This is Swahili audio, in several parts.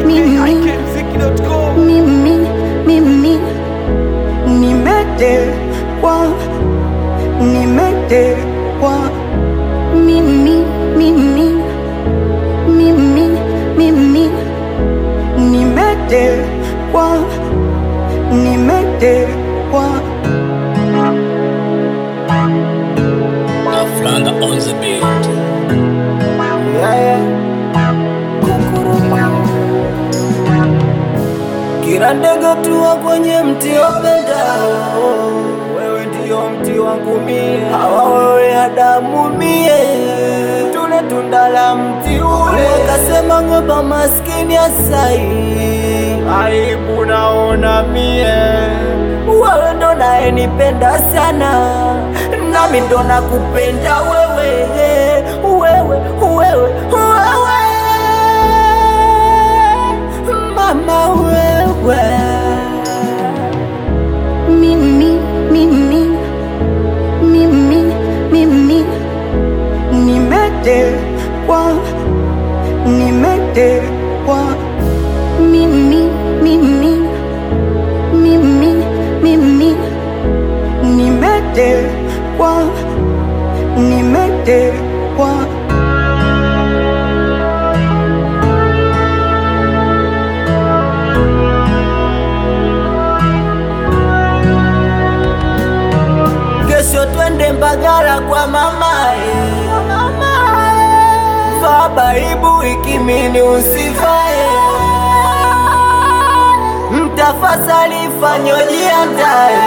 mimi mimi nimetekwa nimetekwa mimi mimi mimi mimi nimetekwa nimetekwa Aflanga on the beat. Kila ndege tua kwenye mti wapendao, wewe ndio mti wangu mie, hawa wewe Adamu mie, tule tunda la mti ule, kasema ng'ombe maskini asai, aibu naona mie, wewe ndo naye nipenda sana, nami ndo nakupenda wewe, wewe, wewe, wewe mama wewe mimi mimi mimi mimi nimetekwa nimetekwa mimi mimi mimi mimi nimetekwa nimetekwa kesho twende Mbagala kwa mamae, vaa baibu ikimini usivae, mtafasali fanyo jiandae,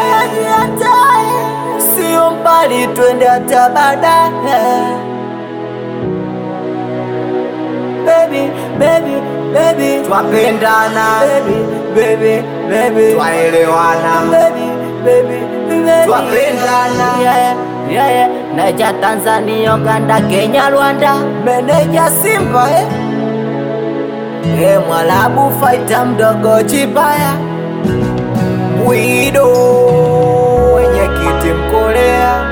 sio mbali twende hata baadaye. Baby, baby, baby, twapendana baby, baby, baby, twaelewana baby, baby, baby, twapendana yeah, yeah, yeah. Naija Tanzania, Uganda, Kenya, Rwanda, meneja Simba eh? Eh, Mwalabu faita mdogo Chibaya Wido mwenyekiti Mkorea